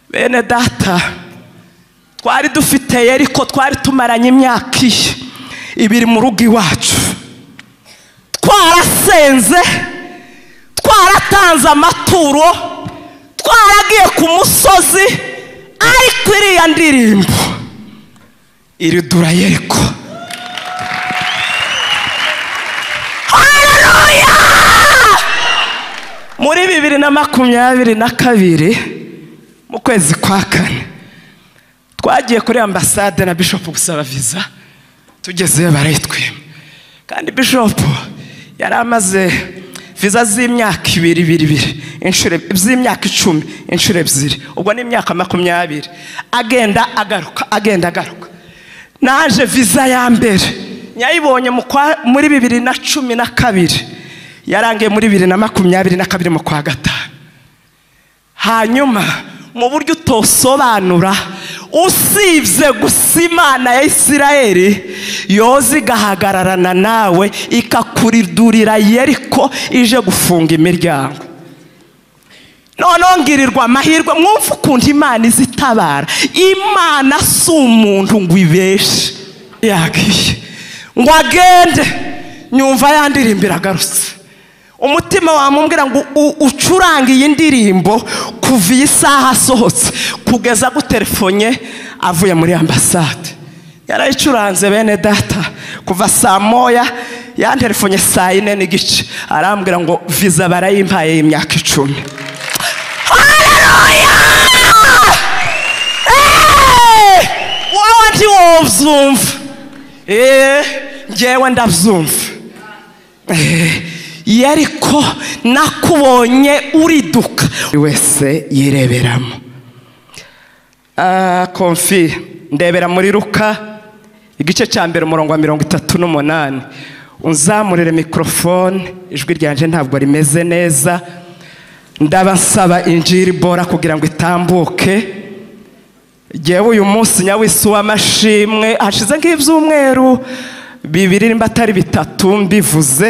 bene data twari dufiteye ariko twari tumaranye imyaka iyi ibiri mu rugo iwacu twarasenze twaratanze amaturo twaragiye ku musozi ariko iriya ndirimbo iri durayeko haleluya muri bibiri na makumyabiri na kabiri mu kwezi kwa kane twagiye kuri ambasade na bishopu gusaba viza tugezeyo barayitwima kandi bishopu yari amaze viza z'imyaka ibiri ibiri ibiri inshuro eb- z'imyaka icumi inshuro ebyiri ubwo ni imyaka makumyabiri agenda agaruka agenda agaruka naje viza ya mbere nyayibonye mu kwa- muri bibiri na cumi na kabiri yarangiye muri bibiri na makumyabiri na kabiri mu kwa gatanu hanyuma mu buryo utosobanura usibye gusa imana ya isirayeli yoza igahagararana nawe ikakuridurira yeriko ije gufunga imiryango noneho ngirirwa amahirwe mwumva ukuntu imana iza itabara imana si umuntu ngo ibeshe yagiye ngo agende nyumva yandirimbira agarutse umutima wamumbwira ngo u- ucurange iyi ndirimbo kuva iyi saha asohotse kugeza agutelefonye avuye muri ambasade yarayicuranze bene data kuva saa moya yantelefonye saa yine n'igice arambwira ngo viza barayimpaye y'imyaka icumi Hey! wowe ntiwobyumva Eh, njyewe ndabyumva yeriko nakubonye uriduka buri wese yireberamo Ah, komfi ndebera muri ruka igice cya mbere umurongo wa mirongo itatu n'umunani unzamurire mikorofone ijwi ryanjye ntabwo rimeze neza ndaba nsaba injiri bora kugira ngo itambuke Jyewe uyu munsi nyawisi w'amashimwe hashize nk'ibyumweru bibiri nimba atari bitatu mbivuze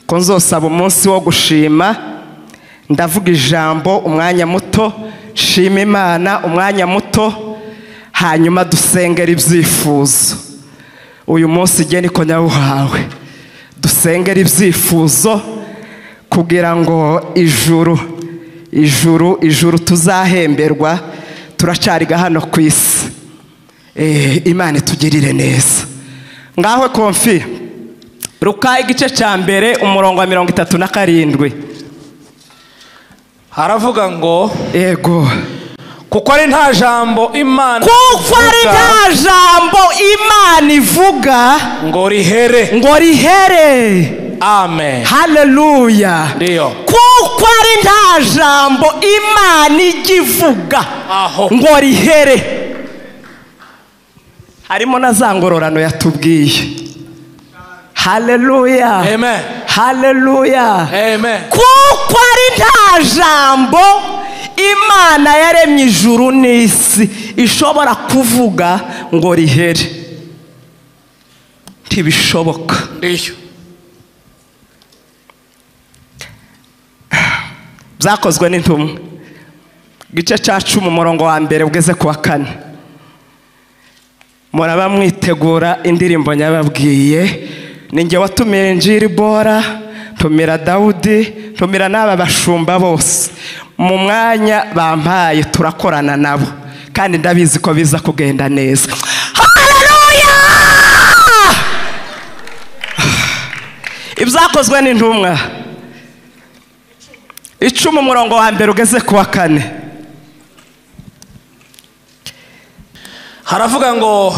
ko nzosaba umunsi wo gushima ndavuga ijambo umwanya muto shima imana umwanya muto hanyuma dusengera ibyifuzo uyu munsi igihe niko nyawuhawe dusengera ibyifuzo kugira ngo ijuru ijuru ijuru tuzahemberwa turacariga hano ku isi Eh, imana itugirire neza ngaho konfi ruka igice cya mbere umurongo wa mirongo itatu na karindwi haravuga ngo yego kuko ari nta jambo imana kuko ari ivuga nta jambo imana ivuga ngo rihere ngo rihere amen haleluya Ndiyo. kuko ari nta jambo imana ijya ivuga Aho. ngo rihere harimo na za ngororano yatubwiye haleluya amen haleluya amen kuko ari nta jambo imana yaremye ijuru n'isi ishobora kuvuga ngo rihere ntibishoboka ndiyo byakozwe n'intumwa igice cya cumi umurongo wa mbere ugeze ku wa kane muraba mwitegura indirimbo nyababwiye ni njye watumiye njiri bora ntumira dawudi ntumira n'aba bashumba bose mu mwanya bampaye turakorana nabo kandi ndabizi ko biza kugenda neza haleluya ibyakozwe n'intumwa icumi umurongo wa mbere ugeze ku wa kane haravuga ngo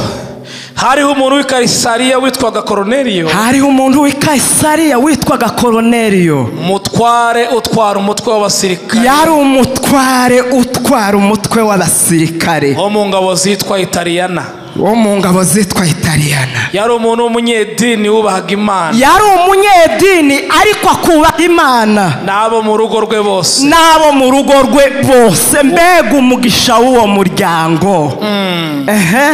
hariho umuntu w'i karisariya witwaga koroneriyo hariho umuntu w'i kayisariya witwaga koroneriyo umutware utwara umutwe w'abasirikare yari umutware utwara umutwe w'abasirikare wo mu ngabo zitwa italiyana wo mu ngabo zitwa italiyana yari umuntu w'umunyedini wubahaga imana yari umunyedini ariko akuba imana n'abo mu rugo rwe bose n'abo mu rugo rwe bose mbega umugisha w'uwo muryango Ehe.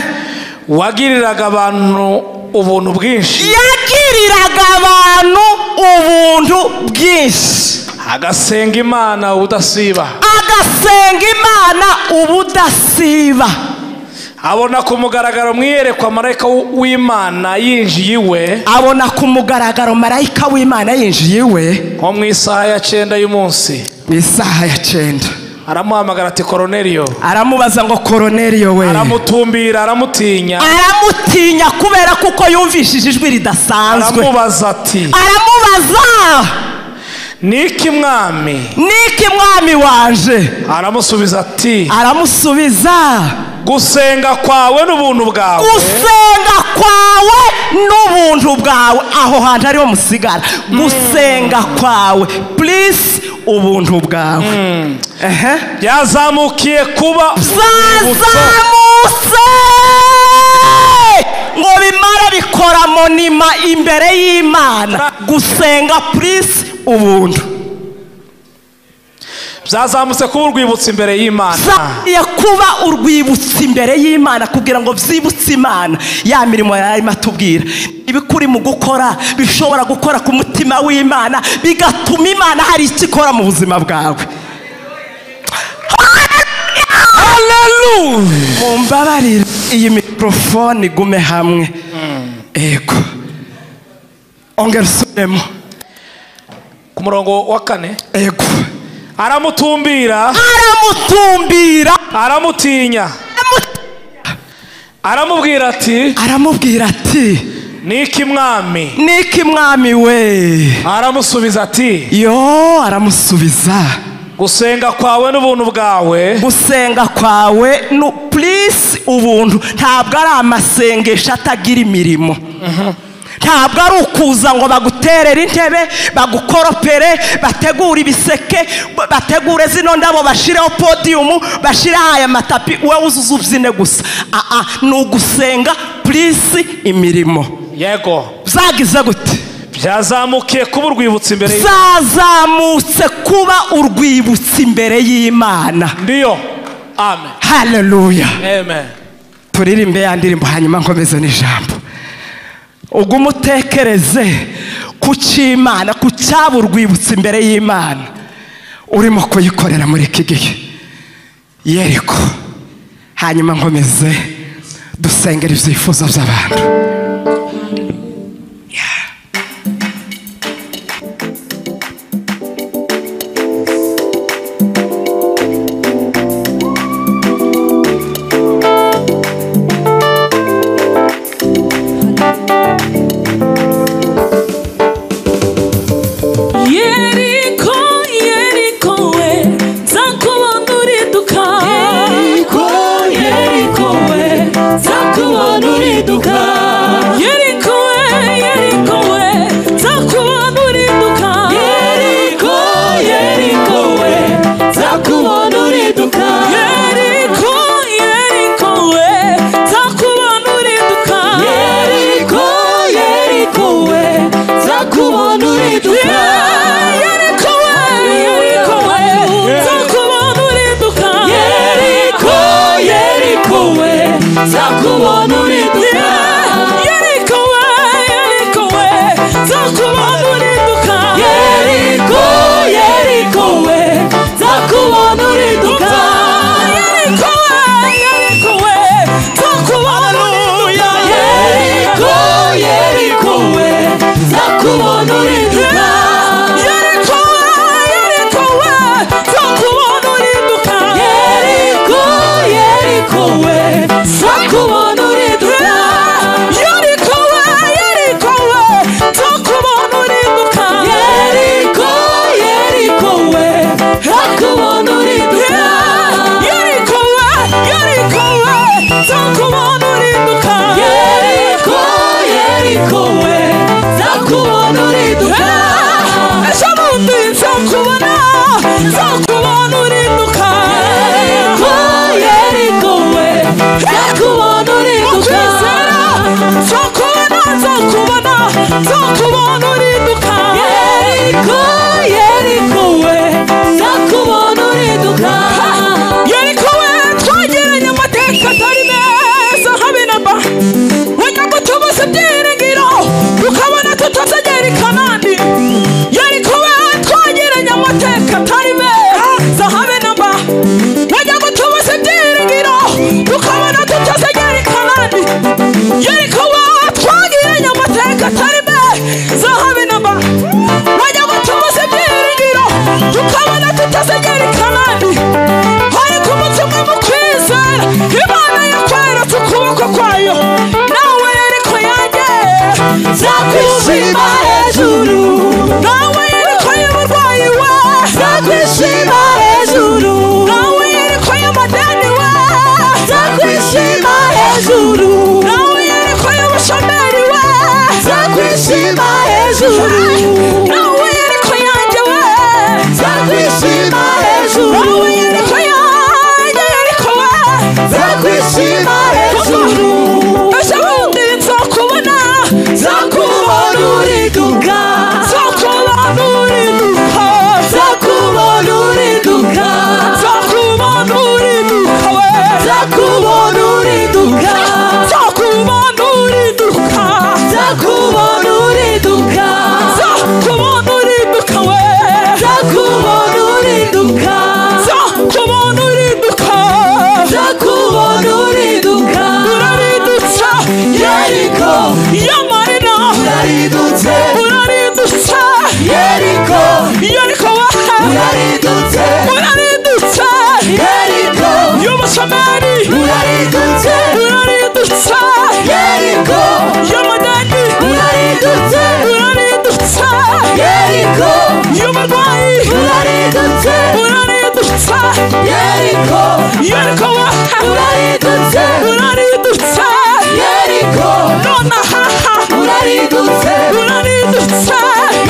wagiriraga abantu ubuntu bwinshi yagiriraga abantu ubuntu bwinshi agasenga imana ubudasiba agasenga imana ubudasiba abona ku mugaragaro mwiyerekwa marayika w- w'imana yinjiye iwe abona ku mugaragaro marayika w'imana yinjiye iwe nko mu isaha ya cyenda y'umunsi mu isaha ya cyenda aramuhamagara ati koroneriyo aramubaza ngo koroneriyo we aramutumbira aramutinya aramutinya kubera kuko yumvishije ijwi ridasanzwe aramubaza ati aramubaza niki mwami niki mwami wanje aramusubiza ati aramusubiza gusenga kwawe n'ubuntu bwawe gusenga kwawe n'ubuntu bwawe aho hantu ariho musigara gusenga kwawe purisi ubuntu bwawe Ehe. byazamukiye kuba urwibutso zazamutse ngo bimara bikora monima imbere y'imana gusenga purisi ubuntu byazamutse kuba urwibutso imbere y'imana zagiye kuba urwibutso imbere y'imana kugira ngo byibutse imana ya mirimo yarimo atubwira ibikuri mu gukora bishobora gukora ku mutima w'imana bigatuma imana hari icyo ikora mu buzima bwawe mumbabarire iyi mikorofone igume hamwe yego ongera usubiremo ku murongo wa kane yego aramutumbira aramutumbira aramutinya aramubwira ati aramubwira ati niki mwami niki mwami we aramusubiza ati yo aramusubiza gusenga kwawe n'ubuntu bwawe gusenga kwawe no purisi ubuntu ntabwo ari amasengesho atagira imirimo ntabwo ari ukuza ngo baguterere intebe bagukoropere bategure ibiseke bategure zino ndabo bashireho podiyumu bashireho aya matapi wowe uzuze ubyine gusa aa ni ugusenga purisi imirimo yego byagize gute byazamukiye kuba urwibutso imbere y'imana zazamutse kuba urwibutso imbere y'imana ndiyo amen haleluya amen turirimbe ya ndirimbo hanyuma nkomeze n'ijambo ugume utekereze ku cy'imana ku cyaba urwibutso imbere y'imana urimo kuyikorera muri iki gihe yeriko hanyuma nkomeze dusengera ibyifuzo by'abantu yeriko yeriko we nzakubona uriduka yeriko yeriko we nzakubona uriduka urasa yeriko yeriko wa uraridutse uraridutse yeriko nonaha uraridutse uraridutse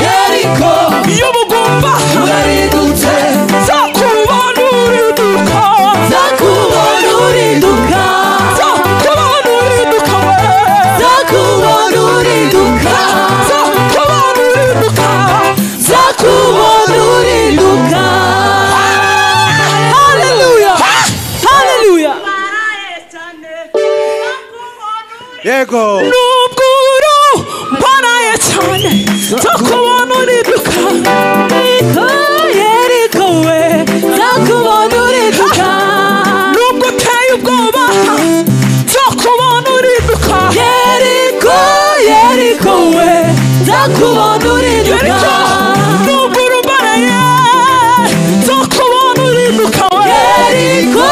yeriko y'umugumba uraridutse nzakubona uriduka nzakubona uriduka nzakubona uriduka nzakubona uriduka nzakubona uriduka nzakubona uriduka haleluya haleluya yego nubwuru mbaraye cyane zo kubona uriduka Yeriko, Yeriko we zo kubona uriduka nubwo uteye ubwoba zo kubona uriduka yeriko yeriko we zo kubona uriduka nubwuru mbaraye zo kubona uriduka we yeriko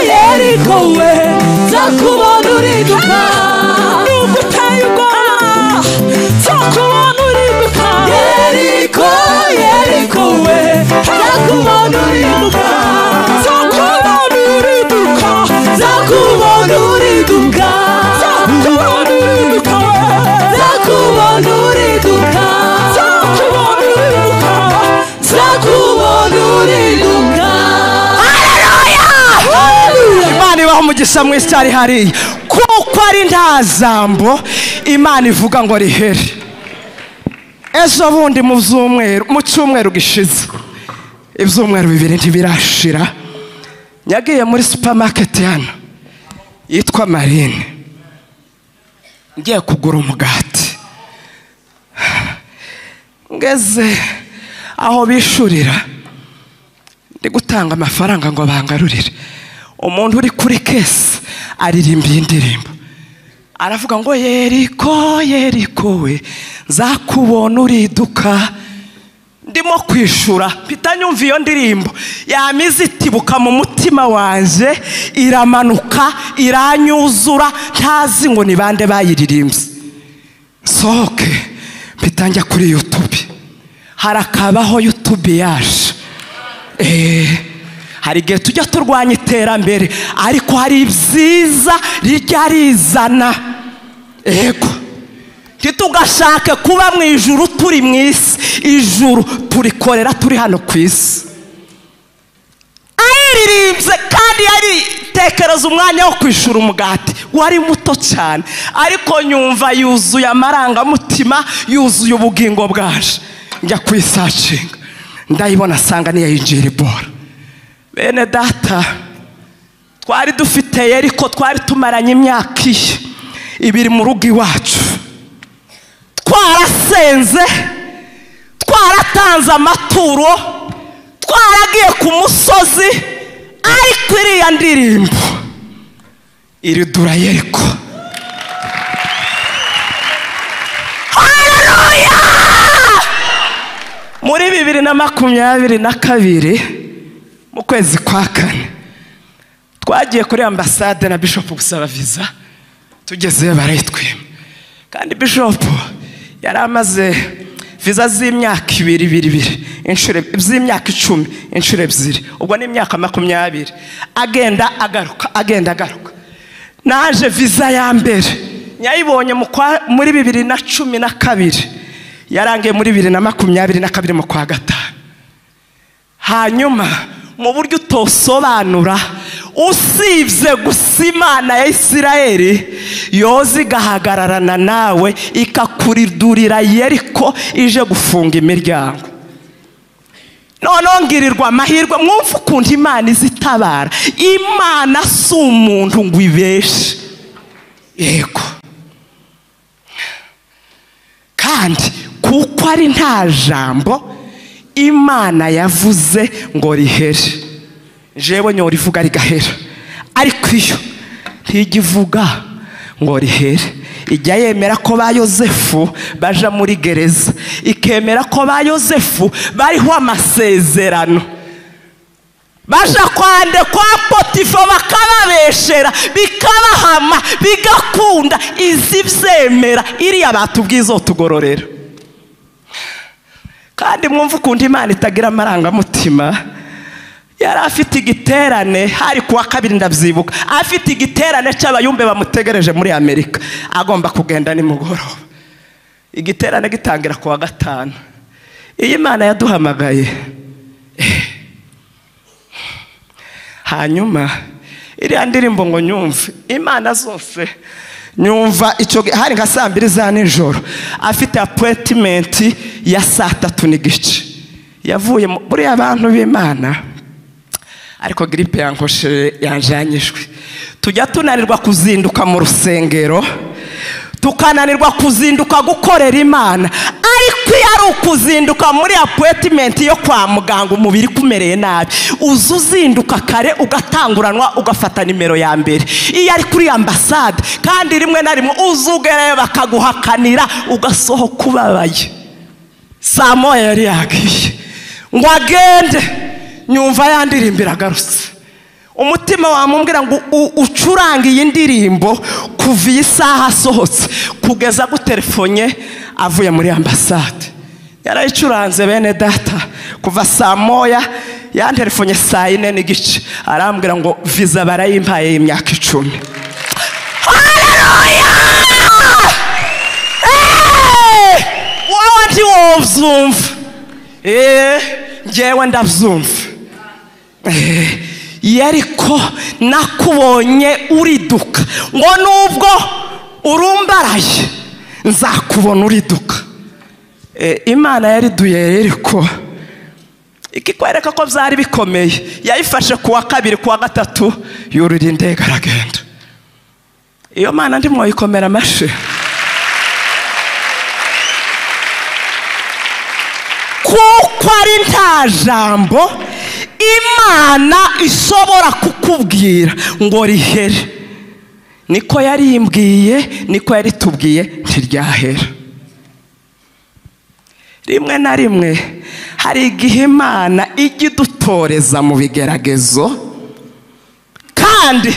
yeriko we zo kubona uriduka nubwo uteye ubwoba zo kubona uriduka yeriko yeriko we zo kubona uriduka zo kubona uriduka zo kubona uriduka zo kubona uriduka zo kubona uriduka zo kubona uriduka zo kubona uriduka imana ibaho umugisha mwinshi cyane hariya kuko ari nta jambo imana ivuga ngo rihere ejo bundi mu byumweru mu cyumweru gishize ibyumweru bibiri ntibirashira nyagiye muri supamaketi hano yitwa marine ngiye kugura umugati ngeze aho bishurira ndi gutanga amafaranga ngo bangarurire umuntu uri kuri kesi aririmbiye indirimbo aravuga ngo yeriko yeriko we nzakubona uriduka ndimo kwishura mpita nyumva iyo ndirimbo yamize itibuka mu mutima wanjye iramanuka iranyuzura ntazi ngo ni bande bayiririmbye sohoke mpita njya kuri yutube harakabaho yutube yaje Eh, hari igihe tujya turwanya iterambere ariko hari ibyiza rijya rizana yego ntitugashake kuba mu ijuru turi mu isi ijuru turikorera turi hano ku isi ayiririmbye kandi yaritekereza umwanya wo kwishura umugati wari muto cyane ariko nyumva yuzuye amarangamutima yuzuye ubugingo bwaje njya kuyisacinga ndayibona asanga niya yinjiribora bene data twari dufiteye ariko twari tumaranye imyaka iyi ibiri mu rugo iwacu twarasenze twaratanze amaturo twaragiye ku musozi ariko iriya ndirimbo iridura yeriko haleluya muri bibiri na makumyabiri na kabiri mu kwezi kwa kane twagiye kuri ambasade na bishopu gusaba viza tugezeyo barayitwima kandi bishopu yari amaze viza z'imyaka ibiri ibiri ibiri inshuro eb- z'imyaka icumi inshuro ebyiri ubwo ni imyaka makumyabiri agenda agaruka agenda agaruka naje viza ya mbere nyayibonye mu kwa- muri bibiri na cumi na kabiri yarangiye muri bibiri na makumyabiri na kabiri mu kwa gatanu hanyuma mu buryo utosobanura usibye gusa imana ya isirayeli yoza igahagararana nawe ikakuridurira yeriko ije gufunga imiryango noneho ngirirwa amahirwe mwumva ukuntu imana izitabara imana si umuntu ngo ibeshe yego kandi kuko ari nta jambo imana yavuze ngo rihere jewe nyora ivuga rigahera ariko iyo ntijya ivuga ngo rihere ijya yemera ko ba yosefu baja muri gereza ikemera ko ba yosefu bariho amasezerano baja kwande kwa potifa bakababeshera bikabahama bigakunda izi byemera iriya batubwiye izotugororera kandi mwumva ukuntu imana itagira amarangamutima yari afite igiterane hari kuwa kabiri ndabyibuka afite igiterane cy'abayumbe bamutegereje muri amerika agomba kugenda nimugoroba igiterane gitangira kuwa gatanu iyo imana yaduhamagaye eh, hanyuma iriya ndirimbo ngo nyumve imana zose nyumva icyo gihe hari nka saa mbiri za nijoro afite apuwetimenti ya saa tatu n'igice yavuye mu- muri abantu b'imana ariko giripe yankoshe yanjanyijwe tujya tunanirwa kuzinduka mu rusengero tukananirwa kuzinduka gukorera imana ariko iyo ari ukuzinduka muri apuwetimenti yo kwa muganga umubiri kumereye nabi uza uzinduka kare ugatanguranwa ugafata nimero ya mbere iyo ari kuri ambasade kandi rimwe na rimwe uza ugereyo bakaguhakanira ugasohoka ubabaye saa moya yari yagiye ngo agende nyumva yandirimbira agarutse umutima wamumbwira ngo u- ucurange iyi ndirimbo kuva iyi saha asohotse kugeza agutelefonye avuye muri ambasade yarayicuranze bene data kuva saa moya yantelefonye saa yine n'igice arambwira ngo viza barayimpaye y'imyaka icumi Hey! wowe ndi wowe ubyumva Eh, njyewe ndabyumva Eh, yeriko nakubonye uriduka ngo nubwo urumbaraye nzakubona uriduka Eh, imana yariduye yeriko ikikwereka ko byari bikomeye yayifashe ku wa kabiri ku wa gatatu yurira indege aragenda iyo mana ndimo yikomera amashyi kuko ari nta jambo imana ishobora kukubwira ngo rihere niko yarimbwiye niko yaritubwiye ntiryahera rimwe na rimwe hari igihe imana ijya idutoreza mu bigeragezo kandi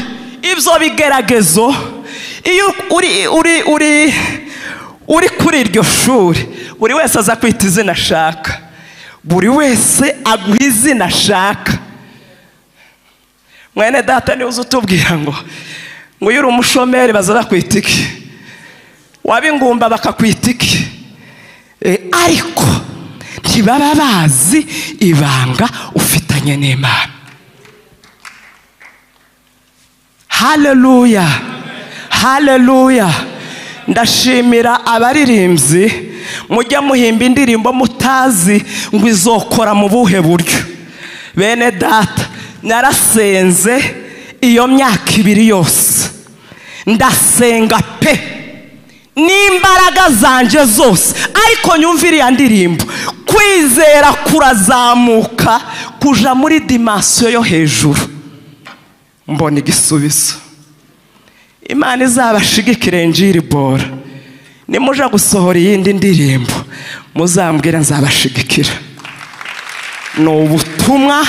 ibyo bigeragezo iyo uri uri uri uri kuri iryo shuri buri wese aza kwita izina ashaka buri wese aguha izina ashaka mwene data niwe uza utubwira ngo ngo iyo uri umushomeri baza bakwita iki waba ingumba bakakwita iki E, ariko ntibaba bazi ibanga ufitanye n'imana haleluya haleluya ndashimira abaririmbyi mujya muhimba indirimbo mutazi ngo izokora mu buhe buryo bene data narasenze iyo myaka ibiri yose ndasenga pe n'imbaraga zanjye zose ariko nyumva iriya ndirimbo kwizera kurazamuka kuja muri dimansiyo yo hejuru mbona igisubizo imana izabashigikire njiribora nimuja gusohora iyindi ndirimbo muzambwira nzabashigikira ni ubutumwa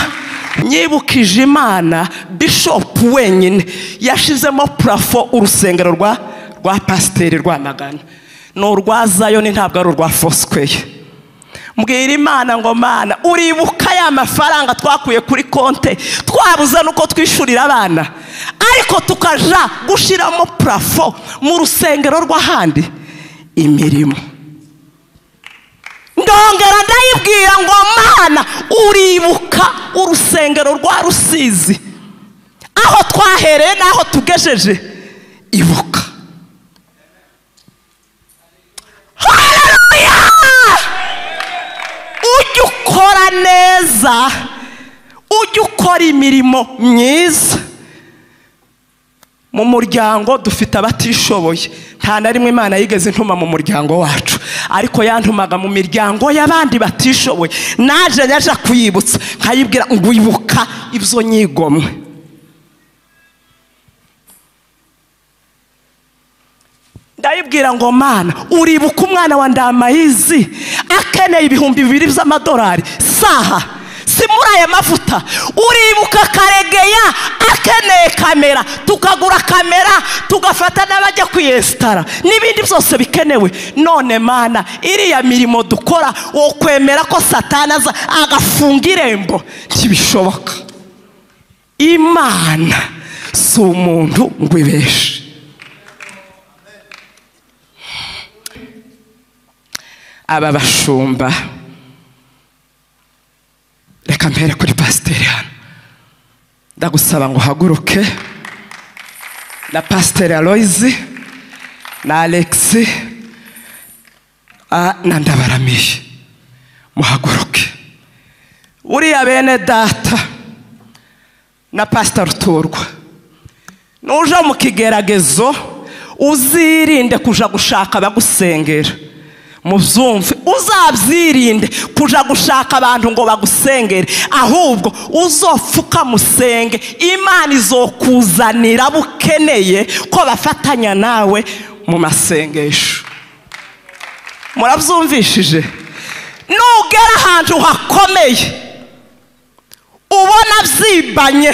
nyibukije imana bishopu wenyine yashizemo purafo urusengero rwa rwa pasiteri rwamagana ni urwa zayoni ntabwo ari urwa fosikweyi mbwira imana ngo mana uribuka ya mafaranga twakuye kuri konte twabuze nuko twishyurira abana ariko tukaja gushyiramo purafo mu rusengero rw'ahandi imirimo ndongera ndayibwira ngo mana uribuka urusengero rwa rusizi aho twahereye n'aho tugejeje ibuka haleluya ujye ukora neza ujye ukora imirimo myiza mu muryango dufite abatishoboye nta na rimwe imana yigeze intuma mu muryango wacu ariko yantumaga mu miryango y'abandi batishoboye naje yaje kuyibutsa nkayibwira ngo ibuka ibyo nyigomwe ndayibwira ngo mana uribuka umwana wa ndamayizi akeneye ibihumbi bibiri by'amadolari saha si muri aya mavuta uribuka karegeya akeneye kamera tukagura kamera tugafata n'abajya kwiyesitara n'ibindi byose bikenewe none mana iriya mirimo dukora wo kwemera ko satanaza agafunga irembo ntibishoboka imana si umuntu ngo ibeshe aba bashumba reka mbere kuri pasiteri hano ndagusaba ngo uhaguruke na pasiteri aloyizi na alexi ah, na ndabaramiye muhaguruke buriya bene data na pasita ruturwa nuja mu kigeragezo uzirinde kuja gushaka abagusengera mubyumve uzabyirinde kuja gushaka abantu ngo bagusengere ahubwo uzopfuka musenge imana izokuzanira abo ukeneye ko bafatanya nawe mu masengesho murabyumvishije nugera ahantu hakomeye ubona byibanye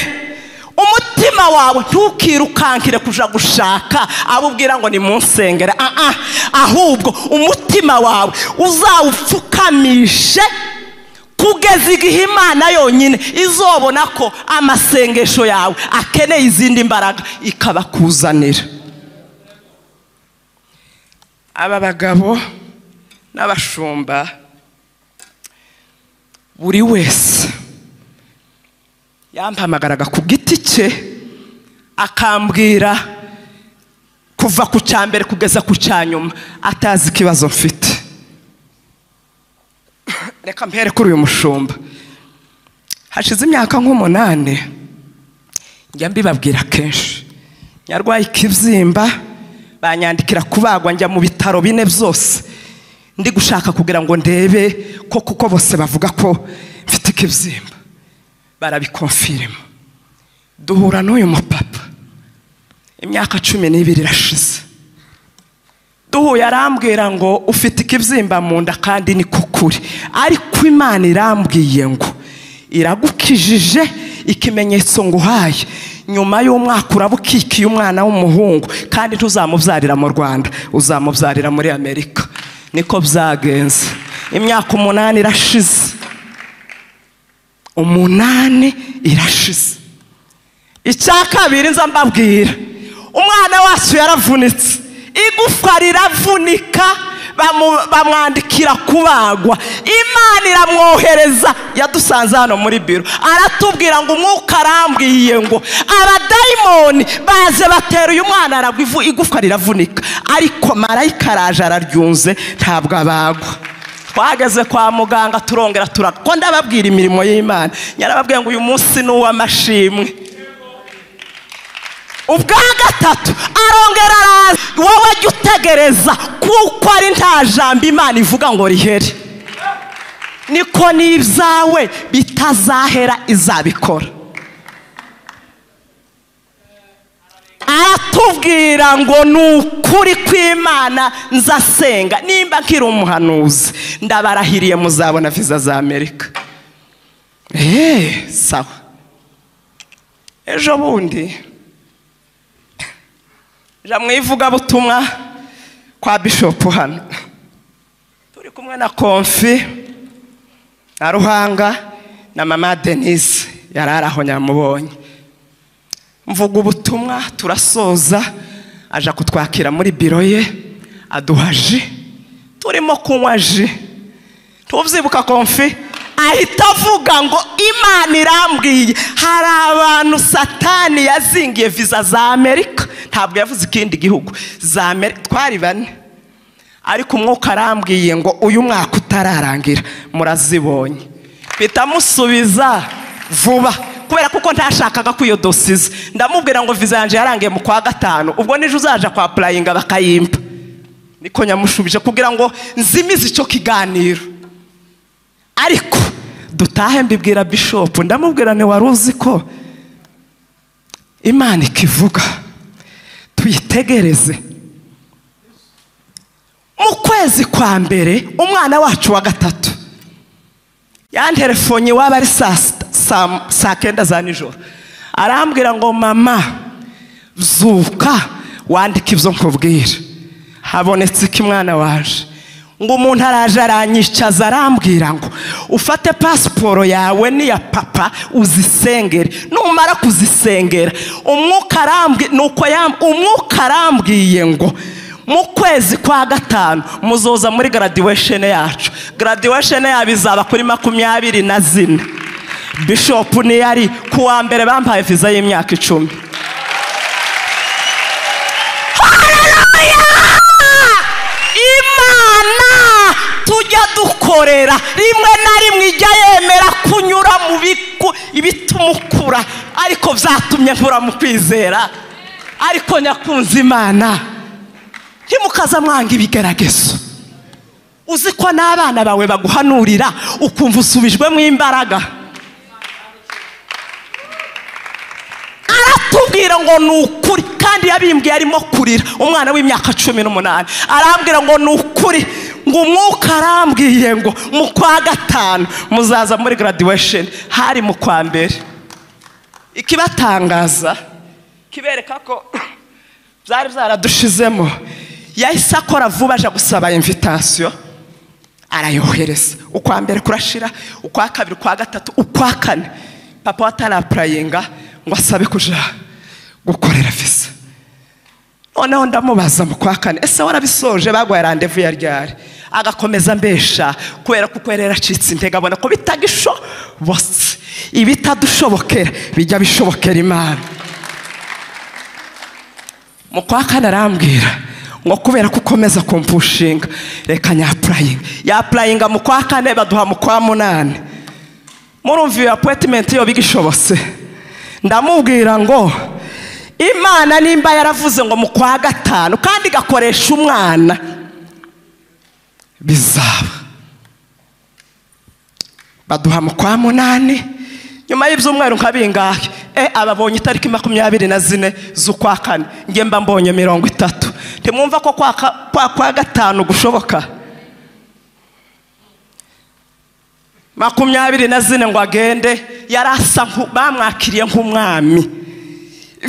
umutima wawe ntukirukankire kuja gushaka abo ubwira ngo nimunsengere Ah, ah. ahubwo umutima wawe uzawupfukamishe kugeza igihe imana yonyine izobona ko amasengesho yawe akeneye izindi mbaraga ikabakuzanira aba bagabo n'abashumba buri wese yampamagaraga ku giti cye akambwira kuva ku cya mbere kugeza ku cya nyuma atazi ikibazo mfite reka mbere kuri uyu mushumba hashize imyaka nk'umunani njya mbibabwira kenshi nyarwaye ikibyimba banyandikira kubagwa njya mu bitaro bine byose ndi gushaka kugira ngo ndebe ko kuko bose bavuga ko mfite ikibyimba barabikonfirima duhura n'uyu mupapa imyaka cumi n'ibiri irashize duhuye arambwira ngo ufite ikibyimba mu nda kandi ni ko kuri ariko imana irambwiye ngo iragukijije ikimenyetso nguhaye nyuma y'umwaka uraba ukikiye umwana w'umuhungu kandi ntuzamubyarira mu rwanda uzamubyarira muri amerika niko byagenze imyaka umunani irashize umunani irashize icya kabiri nza mbabwira umwana wacu yaravunitse igufwa riravunika bamu- bamwandikira kubagwa imana iramwohereza yadusanze hano muri biro aratubwira ngo umwuka arambwiye ngo abadayimoni baze batera uyu mwana aragwa ivu- igufwa riravunika ariko marayika araje araryunze ntabwo abagwa twageze kwa muganga turongera turaga ko ndababwira imirimo y'imana nyarababwira ngo uyu munsi ni uw'amashimwe ubwa gatatu arongera araza wowe jya utegereza kuko ari nta jambo imana ivuga ngo rihere niko n'ibyawe bitazahera izabikora aratubwira ngo ni ukuri kw'imana nzasenga nimba nkiri umuhanuzi ndabarahiriye muzabona viza za amerika eee sawa ejo bundi ja mu ivugabutumwa kwa bishopu hano turi kumwe na konfi na ruhanga na mama denise yari ari aho nyamubonye mvuga ubutumwa turasoza aja kutwakira muri biro ye aduha ji turimo kunywa ji tubyibuka konfi ahita avuga ngo imana irambwiye hari abantu satani yazingiye viza za amerika ntabwo yavuze ikindi gihugu za amerika twari bane ariko umwuka arambwiye ngo uyu mwaka utararangira murazibonye bitamusubiza vuba kubera kuko ntashakaga ko iyo dosiye iza ndamubwira ngo viza yanjye yarangiye mu kwa gatanu ubwo nijoro uzaja kwa purayinga bakayimpa niko nyamushubije kugira ngo nzimize icyo kiganiro ariko dutahe mbibwira bishopu ndamubwira ni wari uzi ko imana ikivuga tuyitegereze mu kwezi kwa mbere umwana wacu wa gatatu yanterefonye waba ari saa sita- saa- saa kenda za nijoro arambwira ngo mama zuka wandike ibyo nkubwira habonetse iki mwana waje ngo umuntu araje aranyicaza arambwira ngo ufate pasiporo yawe n'iya papa uzisengere numara kuzisengera umwuka arambwiye nuko yam- umwuka arambwiye ngo mu kwezi kwa gatanu muzoza muri graduation yacu graduation yabo izaba kuri makumyabiri na zine bishopu niyo ari ku wa mbere bampaye viza y'imyaka icumi imana tujya dukorera rimwe na rimwe ijya yemera kunyura mu biku- ibitumukura ariko byatumye nkura mu kwizera ariko nyakunze imana ntimukaza mwanga ibigeragezo uzi ko n'abana bawe baguhanurira ukumva usubijwemo imbaraga aratubwira ngo ni ukuri kandi yabimbwiye arimo kurira umwana w'imyaka cumi n'umunani arambwira ngo ni ukuri ngo umwuka arambwiye ngo mu kwa gatanu muzaza muri graduation hari mu kwa mbere ikibatangaza kibereka ko byari byaradushizemo yahise akora vuba aja gusaba invitation arayohereza ukwa mbere kurashira ukwa kabiri ukwa gatatu ukwa kane papa watarapurayinga ngo asabe kuja gukorera visa noneho ndamubaza mu kwa kane ese warabisoje baguhaye randevu ya ryari agakomeza mbesha kubera ko ukwera yaracitse intege abona ko bitagishobotse ibitadushobokera bijya bishobokera imana mu kwa kane arambwira ngo kubera ko ukomeza kumpushinga reka nyapurayinga yapurayinga mu kwa kane baduha mu kwa munani murumva iyo apoyitimenti yo bigishobotse ndamubwira ngo imana nimba yaravuze ngo mu kwa gatanu kandi igakoresha umwana bizaba baduha mu kwa munani nyuma y'ibyumweru nka bingahe e ababonye itariki makumyabiri na zine z'ukwa kane njye mba mbonye mirongo itatu ntimwumva ko kwa ka- kwa kwa gatanu gushoboka makumyabiri na zine ngo agende yari asa nku- bamwakiriye nk'umwami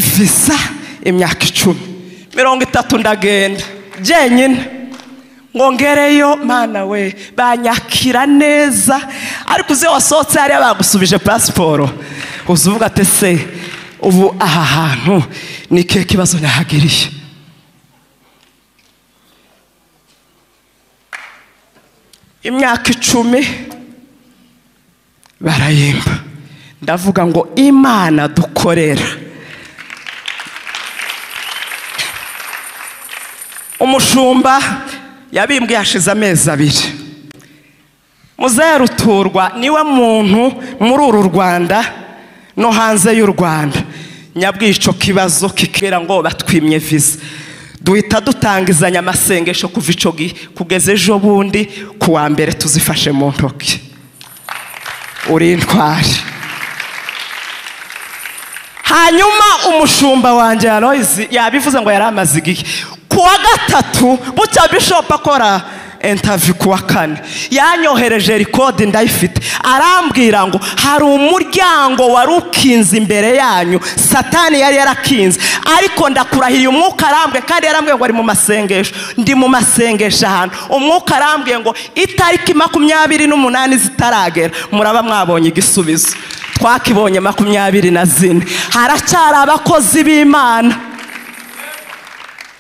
visa imyaka icumi mirongo itatu ndagenda jyenyine ngo ngereyo mana we banyakira neza ariko uze wasohotse hariya bagusubije pasiporo uza uvuga ati se ubu aha hantu ni ke kibazo nahagiriye imyaka icumi barayimba ndavuga ngo imana dukorera umushumba yabimbwiye hashize amezi abiri muzehe ruturwa niwe muntu muri uru rwanda no hanze y'u rwanda nyabwiye icyo kibazo kikera ngo batwimye viza duhita dutangizanya amasengesho kuva icyo gihe kugeza ejo bundi ku wa mbere tuzifashe mu ntoki uri intwari hanyuma umushumba wanjye Aloyizi yabivuze ngo yari amaze igihe ku wa gatatu bucya bishopu akora intavi ku wa kane yanyohereje rikodi ndayifite arambwira ngo hari umuryango wari ukinze imbere yanyu satani yari yarakinze ariko ndakurahiye umwuka arambwiye kandi yarambwiye ngo ari mu masengesho ndi mu masengesho ahantu umwuka arambwiye ngo itariki makumyabiri n'umunani zitaragera muraba mwabonye igisubizo twakibonye makumyabiri na zine haracyari abakozi b'imana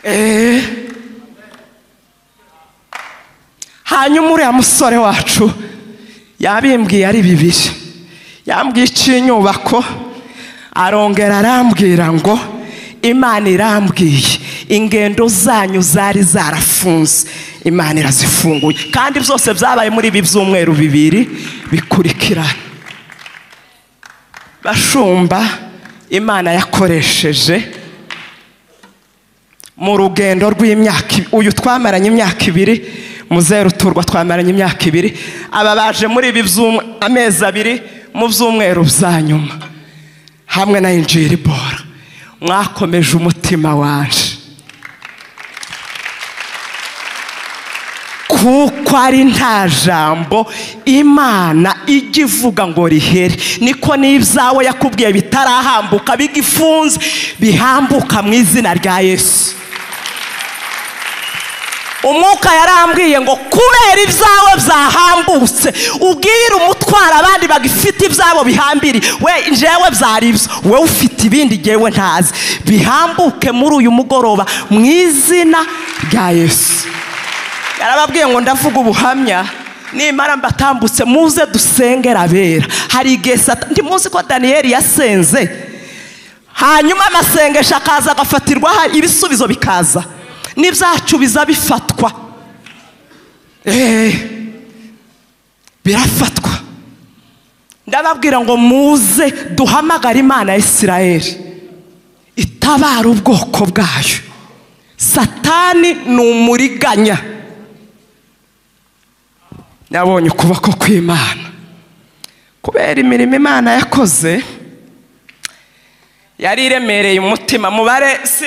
Eh. hanyuma uriya musore wacu yabimbwiye ari bibiri yambwiye icy'inyubako arongera arambwira ngo imana irambwiye ingendo zanyu zari zarafunze imana irazifunguye kandi byose byabaye muri ibi byumweru bibiri bikurikirana bashumba imana yakoresheje mu rugendo rw'imyaka i- uyu twamaranye imyaka ibiri muzeru turwa twamaranye imyaka ibiri aba baje muri ibi byumwe amezi abiri mu byumweru bya nyuma hamwe na injiri bora mwakomeje umutima waje kuko ari nta jambo imana ijya ivuga ngo rihere niko n'ibyawe yakubwiye bitarahambuka bigifunze bihambuka mu izina rya yesu umwuka yarambwiye ngo kubera ibyawe byahambutse ubwire umutwara abandi bagifite ibyabo bihambiri we njyewe byari ibyo wowe ufite ibindi ngewe ntazi bihambuke muri uyu mugoroba mu izina rya yesu yarababwiye ngo ndavuga ubuhamya nimara mbatambutse muze dusengera abera hari igihe sata ndimuzi ko daniyeli yasenze hanyuma amasengesho akaza agafatirwa hari ibisubizo bikaza n'ibyacu biza bifatwa eee birafatwa ndababwira ngo muze duhamagare imana ya isirayeli itabara ubwoko bwayo satani ni umuriganya yabonye ukuboko kw'imana kubera imirimo imana yakoze yari iremereye umutima mubare si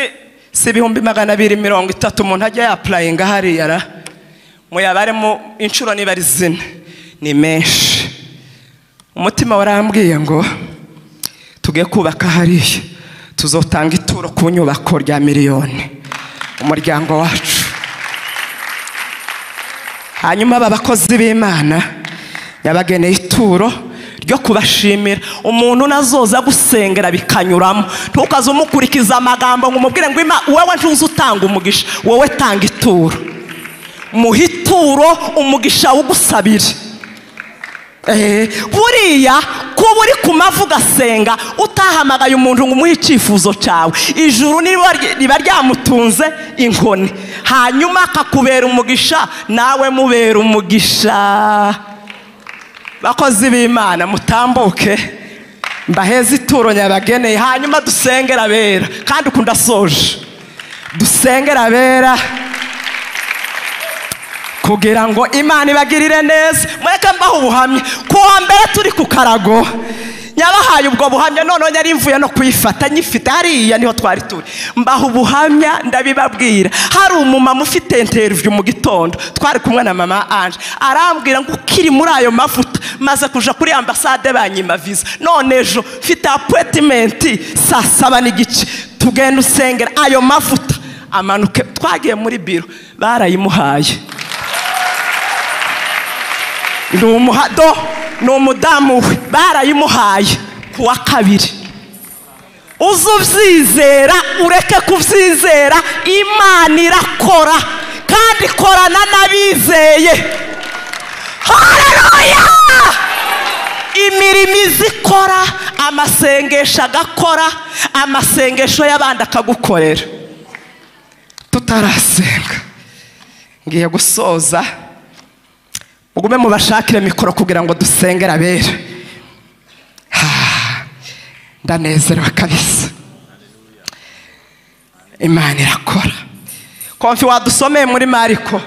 si ibihumbi magana abiri mirongo itatu umuntu ajya yapurayinga hariya ra muyabaremo inshuro niba ari zine ni menshi umutima warambwiye ngo tuge kubaka hariya tuzotanga ituro ku nyubako rya miliyoni umuryango wacu hanyuma aba bakozi b'imana yabageneye ituro ryo kubashimira umuntu nazoza gusengera bikanyuramo ntukaze umukurikiza amagambo ngo umubwire ngo "Ima- wowe ntuzi utanga umugisha wowe tanga ituro muha ituro umugisha wugusabire Eh, buriya kuba uri ku mavi ugasenga utahamagaye umuntu ngo umuhe icyifuzo cyawe ijuru niba ry- riba ryamutunze inkoni hanyuma akakubera umugisha nawe mubera umugisha bakozi b'imana mutambuke mbaheze ituro nyabageneye hanyuma dusengera abera kandi uku ndasoje dusengera abera kugira ngo imana ibagirire neza mureke mbaho ubuhamya ku wa mbere turi ku karago nyabahaye ubwo buhamya none yari mvuye no kuyifata nyifite hariya niho twari turi mbaho ubuhamya ndabibabwira hari umumama ufite interiviyu mu gitondo twari kumwe na mama anje arambwira ngo ukiri muri ayo mavuta maze kuja kuri ambasade banyima viza none ejo mfite apuwetimenti saa saba n'igice tugenda usengera ayo mavuta amanuke twagiye muri biro barayimuhaye ni umuhado ni umudamu we barayimuhaye ku wa kabiri uze ubyizera ureke kubyizera imana irakora kandi ikorana n'abizeye hareruya imirimo iza ikora amasengesho agakora amasengesho y'abandi akagukorera tutarasenga ngiye gusoza mugume mubashakire mikoro kugira ngo dusengere abera Ah, ndanezerewe kabisa imana irakora konfi wadusomeye muri mariko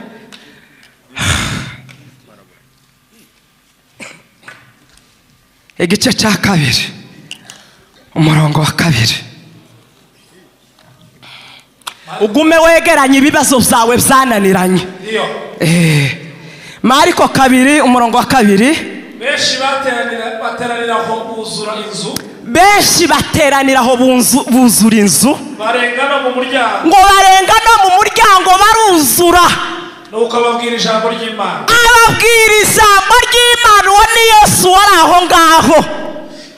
igice cya kabiri umurongo wa kabiri ugume wegeranye ibibazo byawe byananiranye Eh, mariko kabiri umurongo wa kabiri benshi bateranira bateranira aho buzura inzu benshi bateranira aho bunzu- buzura inzu barenga no mu muryango ngo barenga no mu muryango baruzura nuko ababwira ijambo ry'imana ababwira ijambo ry'imana uwo ni yesu wari aho ngaho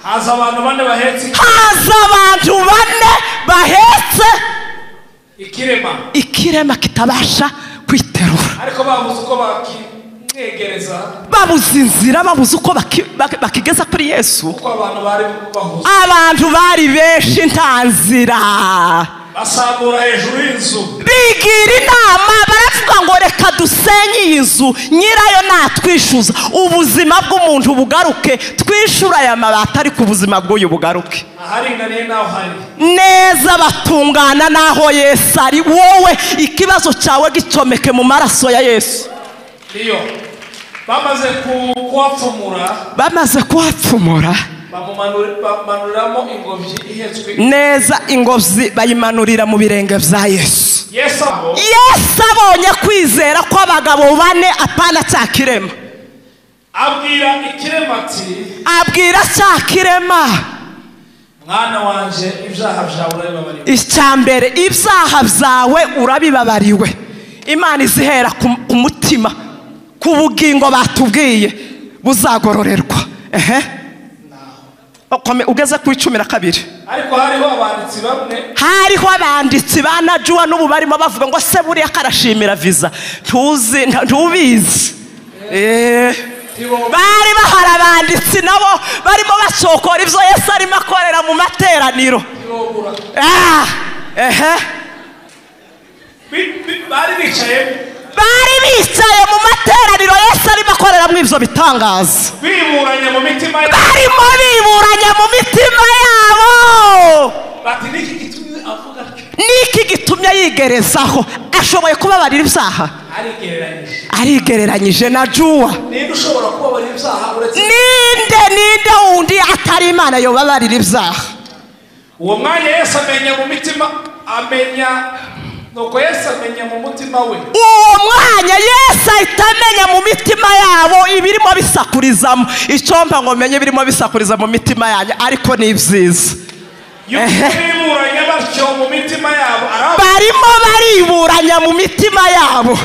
haza abantu bane bahetse iki- haza abantu bane bahetse ikirema ikirema kitabasha kwiterura ariko babuze uko bakimwegereza babuze inzira babuze uko baki- baki- bakigeza kuri yesu kuko abantu bari bahuze abantu bari benshi nta nzira basambura hejuru y'inzu bigira inama baravuga ngo reka dusenye iyi nzu nyirayo natwishyuza ubuzima bw'umuntu bugaruke twishyura aya mabati ariko ubuzima bw'uyu bugaruke aharinganiye n'aho hari neza batungana n'aho yesu ari wowe ikibazo cyawe gicomeke mu maraso ya yesu niyo bamaze ku- kuhapfumura bamaze kuhapfumura bamumanura- bamumanuramo ingobyi ihetswe neza ingobyi bayimanurira mu birenge bya yesu yesu aho yesu abonye kwizera kw'abagabo bane apana cya kirema abwira ikirema ati abwira cya kirema mwana wanjye ibyaha byawe urabibabariwe icya mbere ibyaha byawe urabibabariwe imana izihera ku- ku mutima ku bugingo batubwiye buzagororerwa ehe Okome- ugeze ku icumi na kabiri ariko hariho abanditsi bamwe hariho abanditsi ba najuwa n'ubu barimo bavuga ngo se buriya karashimira viza ntuzi nta- ntubizi Eh, bari bahari abanditsi nabo barimo basokora ibyo yesu arimo akorera mu materaniro Ah, ehe bi- bi- bari bicaye bari bicaye mu materaniro yesu arimo akoreramo ibyo bitangaza biburanya mu mitima yabo barimo biburanya mu mitima yabo bati n'iki gitumye avuga atyo?" niki gitumye yigerezaho ashoboye kubabarira ibyaha arigereranyije arigereranyije na juwa ninde ushobora kubabarira ibyaha uretse ninde ninde wundi atari imana yobabarira ibyaha uwo mwanya yesu amenya mu mitima amenya nuko yesu amenya mu mutima we uwo mwanya yesu ahita amenya mu mitima yabo ibirimo bisakurizamo icyo mba ngo menye ibirimo bisakuriza mu mitima yanyu ariko ni ibyiza yuko biburanye batyo mu mitima yabo araba- barimo bariburanya mu mitima yabo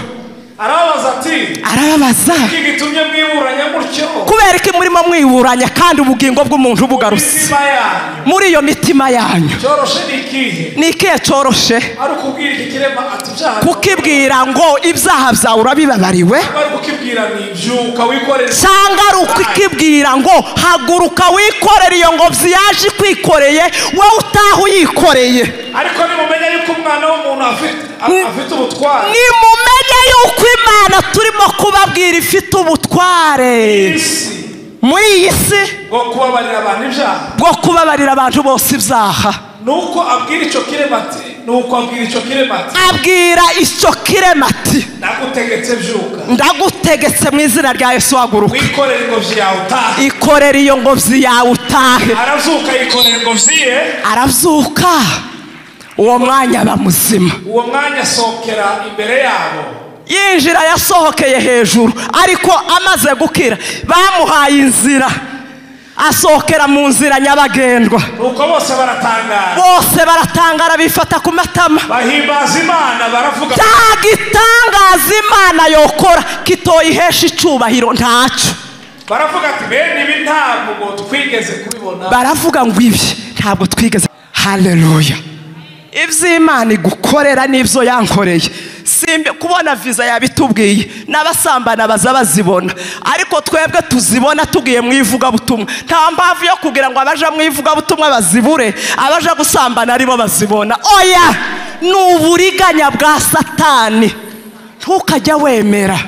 arababaza ati arababaza iki gitumye mwiburanya mutyo kubera ko murimo mwiburanya kandi ubugingo bw'umuntu bugarutse imitima yanyu muri iyo mitima yanyu cyoroshe ni ikihe ni ikihe cyoroshe ari ukubwira iki kirema ati ibyaha kukibwira ngo ibyaha byawe urabibabariwe bari kukibwira ni byuka wikorere cyangwa ari ukukibwira ngo haguruka wikorere iyo ngobyi yaje ikwikoreye wowe utaha uyikoreye ariko nimumenya yuko umwana w'umuntu afite Ni- afite ubutware nimumenye yuko imana turimo kubabwira ifite ubutware isi muri iyi si bwo kubabarira abantu ibyaha bwo kubabarira abantu bose ibyaha nuko abwira icyo kirema ati nuko abwira icyo kirema ati abwira icyo kirema ati nagutegetse byuka ndagutegetse mu izina rya yesu haguruka wikorera ingobyi yawe utahe ikorera iyo ngobyi yawe utahe arazuka yikorera ingobyi ye arabyuka uwo mwanya aba muzima uwo mwanya asohokera imbere yabo yinjira yasohokeye hejuru ariko amaze gukira bamuhaye inzira asohokera mu nzira nyabagendwa nuko bose baratangara bose baratangara bifata ku matama bahimbaza imana baravuga cya gitangaza imana yokora kitoyihesha icyubahiro ntacyo baravuga ati bene ibi ntabwo ngo twigeze kubibona baravuga ngo ibi ntabwo twigeze haleluya iby'imana igukorera n'ibyo yankoreye simbi kubona viza yabitubwiye n'abasambana baza bazibona ariko twebwe tuzibona tugiye mu ivugabutumwa nta mpamvu yo kugira ngo abaja mu ivugabutumwa bazibure abaja gusambana aribo bazibona oya ni uburiganya bwa satani ntukajya wemera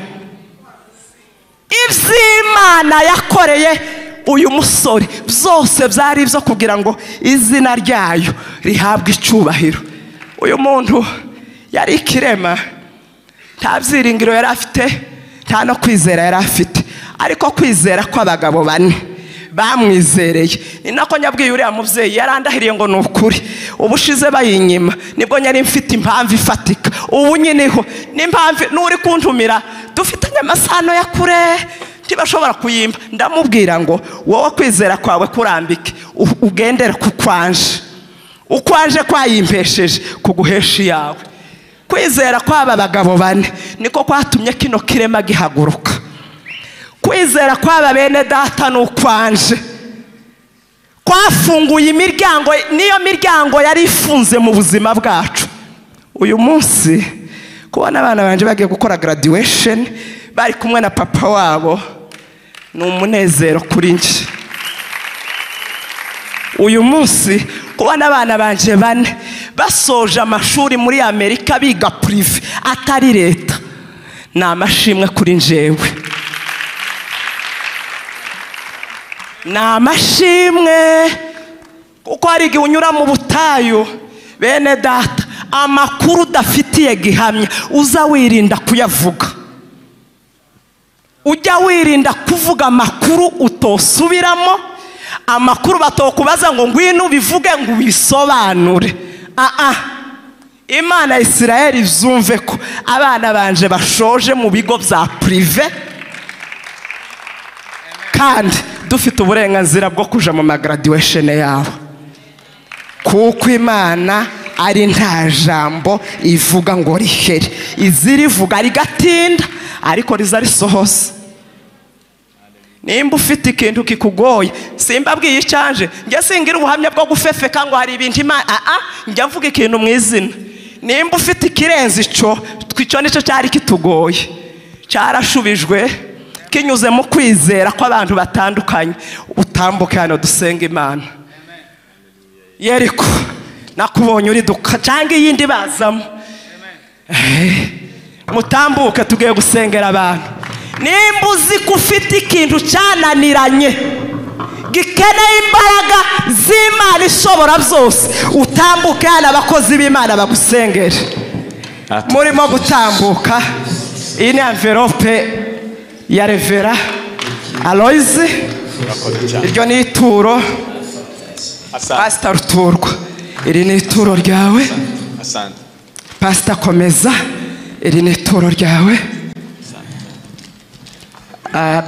iby'imana yakoreye uyu musore byose byari ibyo kugira ngo izina ryayo rihabwe icyubahiro uyu muntu yari ikirema nta byiringiro yari afite nta no kwizera yari afite ariko kwizera kw'abagabo bane bamwizereye ni nako nyabwiye uriya mubyeyi yarandahiriye ngo ni ukuri ubushize bayinyima nibwo nyari mfite impamvu ifatika ubu nyiniho n'impamvu n'uri kuntumira dufitanye amasano ya kure ntibashobora kuyimba ndamubwira ngo wowe kwizera kwawe kurambike u- ugendere ku kwanje ukwanje kwayimpesheje kuguhesha iyawe kwizera kw'aba bagabo bane niko kwatumye kino kirema gihaguruka kwizera kw'aba bene data ni ukwanje kwafunguye imiryango niyo miryango yari ifunze mu buzima bwacu uyu munsi kubona abana banjye bagiye gukora graduation bari kumwe na papa wabo ni umunezero kuri njye uyu munsi kubona abana banjye bane basoje amashuri muri amerika biga purive atari leta ni amashimwe kuri njyewe ni amashimwe kuko hari igihe unyura mu butayu bene data amakuru udafitiye gihamya uza wirinda kuyavuga ujya wirinda kuvuga amakuru utosubiramo amakuru batokubaza ngo ngwino ubivuge ngo ubisobanure aa imana ya isirayeli byumve ko abana banje bashoje mu bigo bya purive kandi dufite uburenganzira bwo kuja mu magaraduwesheni yabo kuko imana ari nta jambo ivuga ngo rihere izirivuga rigatinda ariko riza risohoza nimba ufite ikintu kikugoye simbabwiye icyanje njye singira ubuhamya bwo gufefeka ngo hari ibintu imana aha njya mvuga ikintu mu izina nimba ufite ikirenze icyo icyo nicyo cyari kitugoye cyarashubijwe kinyuze mu kwizera kw'abantu batandukanye utambuke hano dusenga imana yeriko nakubonye uriduka cyangwa iyindi bazamo mutambuke tugiye gusengera abantu nimba uzi ko ufite ikintu cyananiranye gikeneye imbaraga z'imana ishobora byose utambuke hano abakozi b'imana bagusengere murimo gutambuka iyi ni amverope ya revera aloyizi iryo ni ituro pasita ruturwa iri ni ituro ryawe pasita komeza iri ni ituro ryawe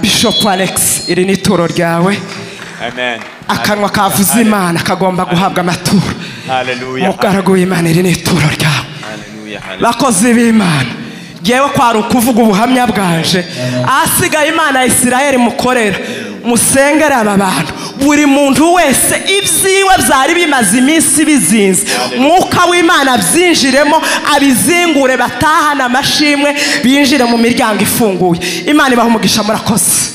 bishopu alexi iri ni ituro ryawe akanwa kavuze imana kagomba guhabwa amaturo umugaragu w'imana iri ni ituro ryawe bakozi b'imana ngewe kwari ukuvuga ubuhamya bwaje ahasigaye imana ya isirayeli mukorera musengere aba bantu buri muntu wese ibyiwe byari bimaze iminsi bizinze mwuka w'imana byinjiremo abizingure batahane amashimwe binjire mu miryango ifunguye imana ibaha umugisha murakoze